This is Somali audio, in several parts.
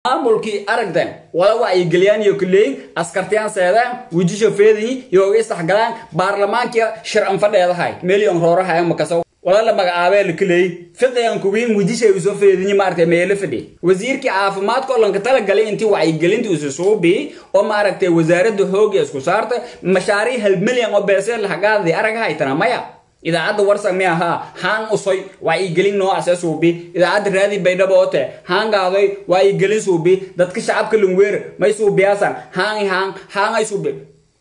maamulkii aragdan wala wacyigeliyaan iyo kuleeyin askartiyaan seedaan wejisha feedayi iyo isdhexgalaan baarlamaanka sharcan fadheedahay meeliyon roorahayan makaso wala la magacaabee la kuleeyey fiqigan kuwiin wejisha usoo feedinyi maaragtay meelo fadhi wasiirkii caafimaadka oo lanka talagalay intii wacyigelinta isu suubii oo maaragtay wasaaradda hooga isku saarta mashaariic hal milyan oo beesee lahagaadii araga haytana maya idaacadda warsan mi ahaa haan usoy wacyigelin noocaasee suubi idaacadda raadi baydhabo oote haan gaadoy wacyigelin suubi dadka shacabka lungweer may suubiyaasan haan haan haangay suubi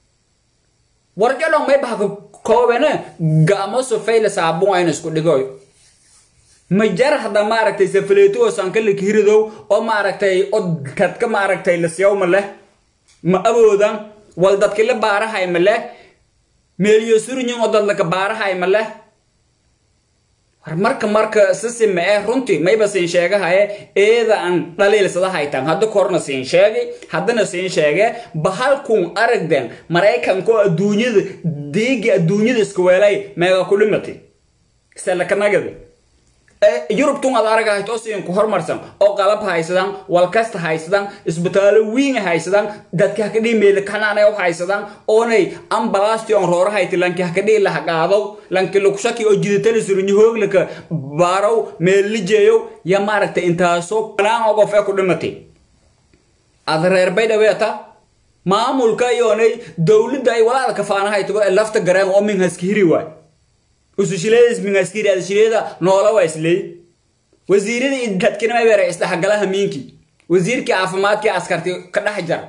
warjadhon may bahka koobene ga'mo sufayla saabun ayna isku dhigoy majar hadda maaragtay safaleeto oo sankalika hiridow oo maaragtay oo dadka maaragtay la siyawma leh ma awoodan wal dadka la baarahay ma leh meeliyo surinyin oo dadlaka baarahay ma leh war marka marka sisima eh runtii mayba siin sheegahaye eeda aan dhaliilsada haytan hadda korna siin sheegay haddana siin sheege bahalkun aragden maraykanko adduunyada deegi adduunyada iska weelay meega ku dhimati selakanagadi yurubtun ad aragahayt oo siin ku hormarsan oo qalab haysadan walkasta haysadan isbitaalo wiin haysadan dadka hakadhii meela kanaanay u haysadan oonay ambalasti on roorahayti lanki hakadhii lahaqaadow lanki lukushaki oo jiditali surinyi hooglaka baarow meellijeeyow ya maaragtay intaasoo banaan oo qof ee ku dhimatay ad reer baydhaweeta maamulka iyoonay dowladda ay walaada kafaanahaytago ee lafta gareen oo min haska hiri waay usushileedis mingaskiri adashileeda noola waa isleey wasiirada iyo dadkina may beera isdhexgalaha miinki wasiirkii caafimaadkii askarti ka dhex jar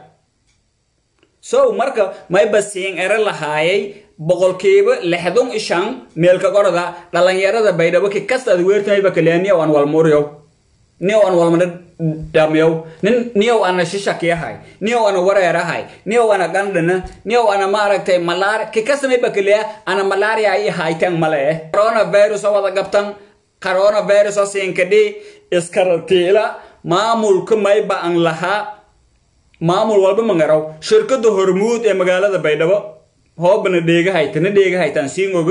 so marka mayba siin ere lahaayay boqolkiiba lixdun ishan meelka qorada dhalinyarada baydhabo ki kasta ad weertamayba kaleeniya aan walmuriyow niyow aan walmana dhamiyow nin niyow ana shishakiyahay niyow ana wareerahay niyow ana gandhana niyow ana maaragtay malaar ki kasamayba kaleya ana malaria i haytan male eh coronavirus oo wada gabtan coronavirus oo siinkadhi iskaratiila maamulka mayba an lahaa maamul walba mangaraw shirkada hormuud ee magaalada baydhabo hoobana dheegahaytana dheegahaytan siin ogo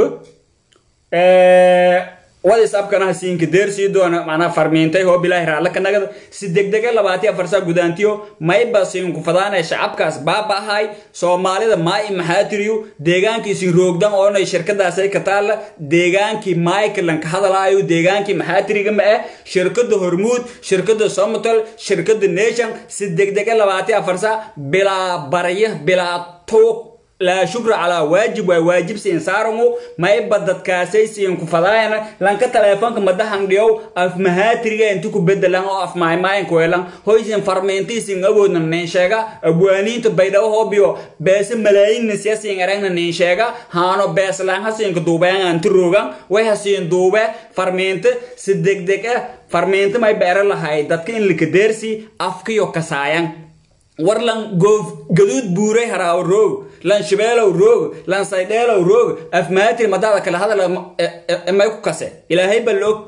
whatsapkana siinka deer sii doona macnaa farmiintay hoo bilaahi raalla ka nagada si degdege labaati afarsaa gudaantiyo mayba siinku fadaanay shacabkaas baaba'ahay soomaalida maa'i maxaatiriyu deegaankii siin roogdan oonay shirkadaasay ka taalla deegaankii maaykalan ka hadalaayo deegaankii maxaatiriga ma ah shirkada hormuud shirkada somatal shirkada nation si degdege labaati afarsaa bilaa barya bilaa tuuq laa shukra calaa waajib waa waajib siin saarangu mayba dadkaasay siin ku fadaayana lanka taleefonka madahan dhiyow af mahaatiriga inti ku bedelan oo af maaymaayinka weelan hoysin farmiintii siin awoodna nin sheega abwaaniinta baydhabo hoobiyo beese malaayinna siya siin eragna nin sheega haano beeslaan ha siinka duubeen anti roogan way ha siin duube farmiinta si degdeg ah farmiinta may beera lahay dadka in likadeersi afkiyo kasaayan war lan goof gaduud buuray haraawo roog lan shibeelow roog lan saydheelow roog afmaatir madaada kala hadal may ku kase ilaahay ba loog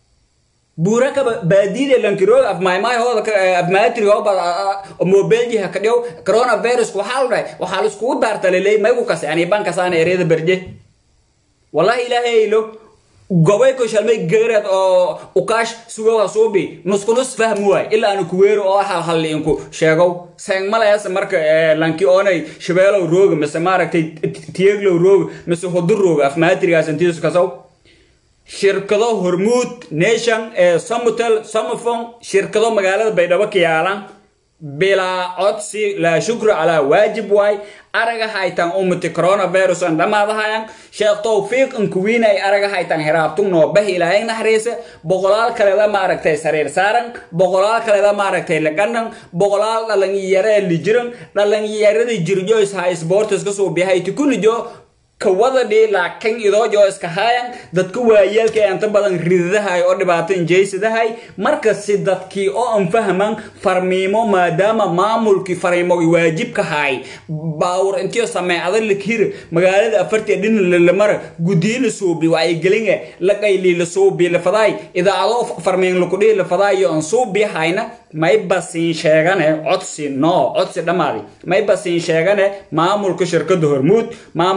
buura kaba baadiide lankiroog afmaaymaay hooda afmaatiri hooba mobeelji ha kadhiyow coronavirus waxaa la dhahay waxaa la iskugu daartaleley may ku kase aniban kasaana ereeda berje wallahi ilaahay lo gobay ko shalmay geereed oo ukaash sugowa suubi nuskunus fahmi waay ilaa aanu kuweero oo halhalli inku sheegow seng malayaase marka lanki oonay shabeelow rooga mise maaragtay tiyeglow rooga mise hudur rooga afmaatrigaas intiisu kasow shirkado hormuud nation ee somutel somofon shirkado magaalada baydhabo ka yaalan bilaa codsi laa shukra calaa waajib waay araga haytan umati coronavirus an dhamaadahayan sheekh towfiiq inkuwiin ay araga haytan hiraabtung noobahi ilaahay naxariisa boqolaal kaleda maaragtay sariir saaran boqolaal kaleda maaragtay laganan boqolaal dhalinyaree lijiran dhalinyaradii jirjoys ha sportiska suubiyahay tikunijo kawadadhii laakiin idoojo iska haayan dadka waayeelka ee inta badan ridadahay oo dhibaato injeysadahay markasi dadkii oo an fahman farmiimo maadaama maamulkii fariimo waajibka haay baawur intiyo sameecada lakir magaalada afartii dhin lalamara gudii la suubi wacyigelinge laqayli la suubi lafadaay idaacado farmiin lakudhii lafadaay iyo an suubi hayna mayba siin sheegane codsi no codsi dhammaadi mayba siin sheegane maamulka shirkada hormuud maamulka shirkada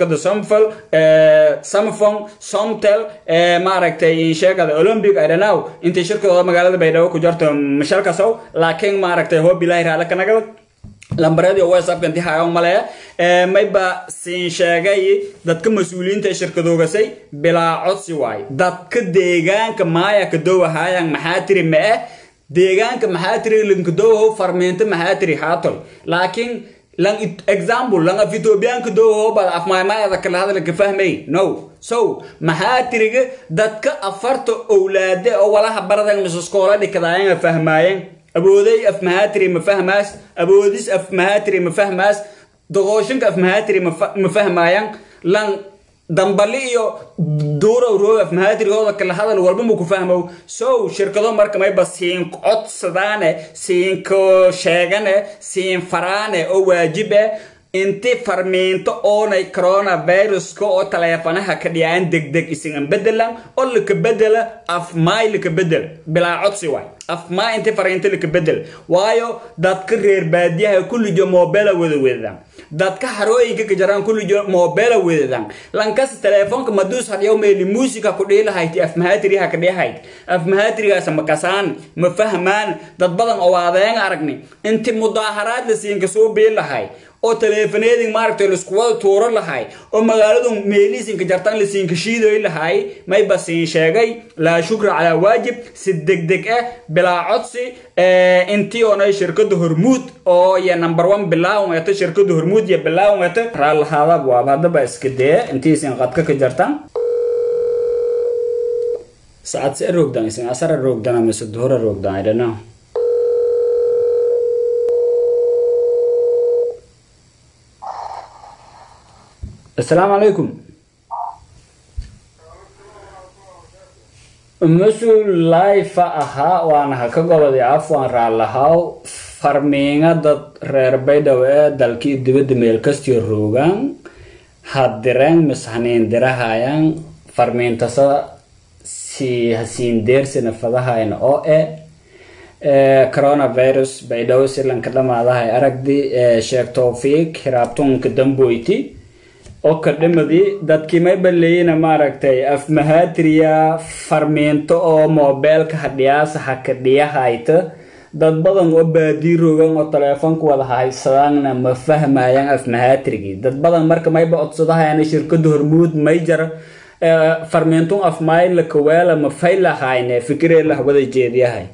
shirkada somfel samfon somtel maaragtay insheegada olympic i don't know intay shirkadooda magaalada baydhabo ku jarto mashalkasow laakiin maaragtay hoob ilaahi raale ka nagada lambareedii whatsappka intii hayo male mayba siin sheegay dadka mas-uuliyiinta ee shirkadoogasay bilaa codsi waay dadka deegaanka maaya kadowahayang maxaa tiri ma eh deegaanka maxaa tiri linkadowaho farmeento maxaa tiri haatol laakiin lang example lang af ethiopian kadowaho bad af maaymaayada kala hadla ka fahmay no so maxaa tiriga dadka afarta owlaade oo walaha baradan misaskoola dhikadaayanga fahmaayeen abooday af mahaatiri ma fahmaas aboodis af mahaatiri ma fahmaas doqooshinka af mahaatiri ma fahmaayaan lan dambali iyo duurow roog af mahaatirigooda kala hadal walba ma ku fahmow so shirkado marka mayba siin codsadaane siinko sheegane siin faraane oo waajib eh inti farmiinto oonay coronaviruska oo taleefanaha ka dhiyaan degdeg isingan bedelan oo laka bedela af maay laka bedel bilaa codsi waay af maay inti fariinto laka bedel waayo dadka reer baadiyaha kullijo moobela wada wedadan dadka harooyinka ka jaraan kullijo moobela wedadan lankas teleefonka maduus hadyaw meeli muusika ku dhihi lahayti af mahaatiriha ka dhihayd af mahaatirigaas ma kasaan ma fahmaan dad badan oo aadeen aragni inti mudaaharaad la siinka soo bii lahay oo taleefaneedin maaragtay laisku wada tuuro lahay oo magaaladu meelihiisinka jartaan lasiinka shiidoy lahay mayba siin sheegay laa shukra calaa waajib si degdeg ah bilaa codsi intii oonay shirkada hormuud oo iyo number one bilaawan eto shirkada hormuud iyo bilaawan eto raalahaadab waaba haddaba iska dee intiisin qadka ka jartaan saacad se roogdan isin asara roogdana mise duhura roogdan i don't know السلام عليكم mas-uul laifa ahaa waana ha ka goboday af waan raalahaw farmiinga dad reer baydhaw ee dalkii dibadda meel kastii roogaan hadireen mis haniindirahayaan farmiintasa si hasiin deersina fadahayna oo e coronavirus baydhaw silanka dhamaadahay aragdi sheeg towfiiq hiraabtunka damboyti oo ka dhimadii dadkii may balleeyina maaragtay af mahaatiriya farmiinto oo moobeelka hadhiyaasa haka dhiyahayta dad badan oo baadii rogan oo taleefonka wada haysadaanna ma fahmayaan af mahaatirigii dad badan marka mayba codsadahayana shirkada hormuud may jar farmiintun af mayla kaweela ma faylahayne fikireelah wada jeediyahay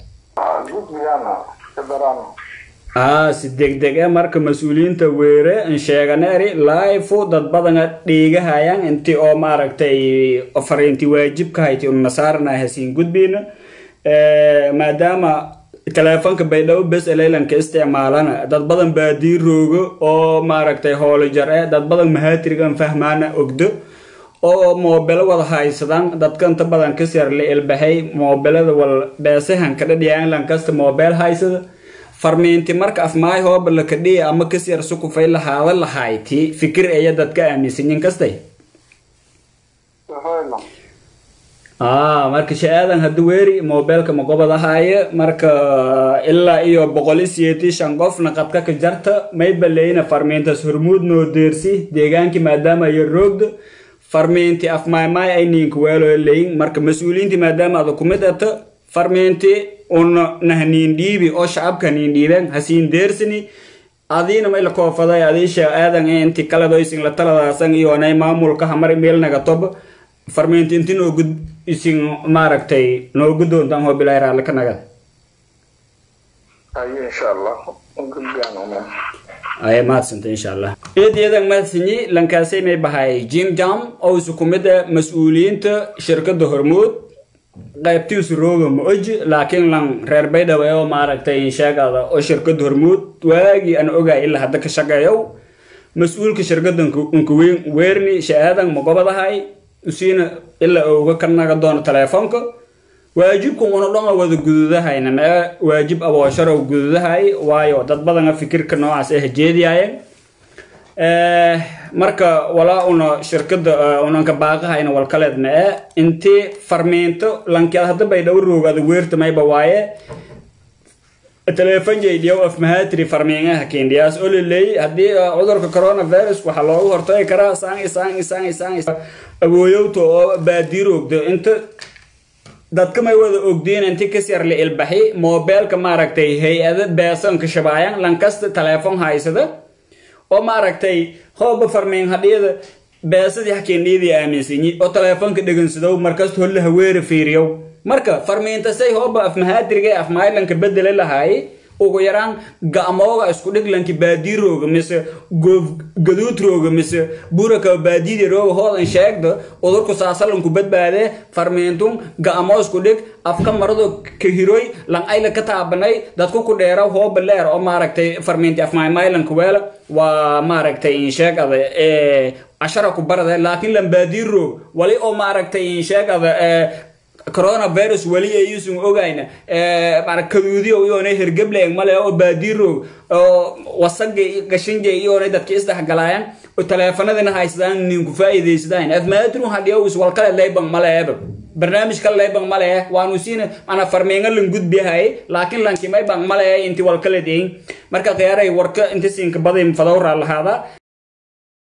aa si degdeg e marka mas-uuliyiinta weere n sheeganeeri laifu dad badana dhiigahayaan intii oo maaragtay fariinti waajibka hayti unasaarana hasiin gudbiyna maadaama teleefonka baydhabo bes elaylanka isticmaalana dad badan baadii roogo oo maaragtay hoolo jar e dad badan mahaatirigan fahmaana ogdo oo moobelo wada haysadaan dadka inta badan kasyar la ilbahay moobelada wal beesahan kadhadhiyaan lankasta moobeel haysada farmiinti marka afmaay hooba la kadhiya ama kasyar sukufay lahaada lahayti fikir aya dadka aaminsanyin kastay marka sha-aadan hadda weeri mobeelka maqobadahaye marka ilaa iyo boqol isiyeeti shan qofna qadka ka jarta may baleyna farmiintas hormuud noo deersi deegaankii maadaama ayo roogda farmiinti afmaaymaay ay ninka weelo leyin marka mas-uuliyiinti maadaama ada kumid ata farmiinti una nahniin dhiibi oo shacabka niin dhiibeen hasiin deersini adiina may la koofaday adiisha aadan inti kaladoysin la taladaasan iyoonay maamulka hamar meelnaga tob farmiinti inti noogu isin maaragtay noogu doontaan hoo bilaa raale ka nagada ay mahadsanta insha allah eedeedan mahadsanyi lankaasay may bahay jim jam oo isu kumida mas-uuliyiinta shirkada hormuud qaybtiisu rooga ma oji laakiin lan reer baydhabo oo maaragtay insheegada oo shirkada hormuud waagii aan ogaay ilaa hadda ka shaqeeyow mas-uulka shirkada unkaweyn weerni sha-aadan magobadahay usiina ilaa uga ka naga doono teleefoonka waajibka una dhama wada gududahayna mee waajib aboosharo gududahay waayo dad badana fikirka noocaas ay hajeediyaayeen marka walaa una shirkada unanka baaqahayna walkaleed mee intii farmiinto lankeed hadda bay dhow roogada weerta mayba waaye teleefon jeydhiyow afmahatri farmiingaha kendhiyaas oo laleeyay haddii cudurka coronavirus waxaa loogu hortagi karaa saan isaan isaan isaan awooyowta oo baadiiroogda inta dadka may wada ogdiin inti kas yar la ilbaxi mobeelka maaragtay hay-ada beesanka shabaayan lankasta teleefon haysada oo maaragtay hooba farmiin hadhiyada beesadii hakendhiyadii aaminsanyi oo teleefonka dhegansadow markasta holla haweera fiiriyow marka farmiintasay hooba afmahaatriga afmaaylanka bedele lahaay ugu yaraan ga'mooga isku dhiglanki baadiirooga mise gaduudrooga mise buraka baadiidirooga hoodan sheegda udurku saasalanku badbaadee farmiintun ga'moo isku dhig afka marado kahiroy lan ayla ka taabanay dadku ku dheera hooba leer oo maaragtay farmiinti afmaaymaylanka weela waa maaragtay insheegada cashara ku barade laakiin lan baadiiroog wali oo maaragtay insheegada coronavirus weli ayuusan ogayna kaduudiyo iyoona hergebleeg male oo baadiiroog oo wasaga gashinja iyoona dadka isdhexgalaayaan oo taleefanadina haysadaan ninku faa'iidaysadaan afmaadru hadhiyo is walkale layban maleeba barnaamij kale layban male waanu siina mana farmiinga lan gudbihay laakiin lankimay ban male inti walkale deyin marka khiyaaray warka inta siinka baday fadawraa lahaada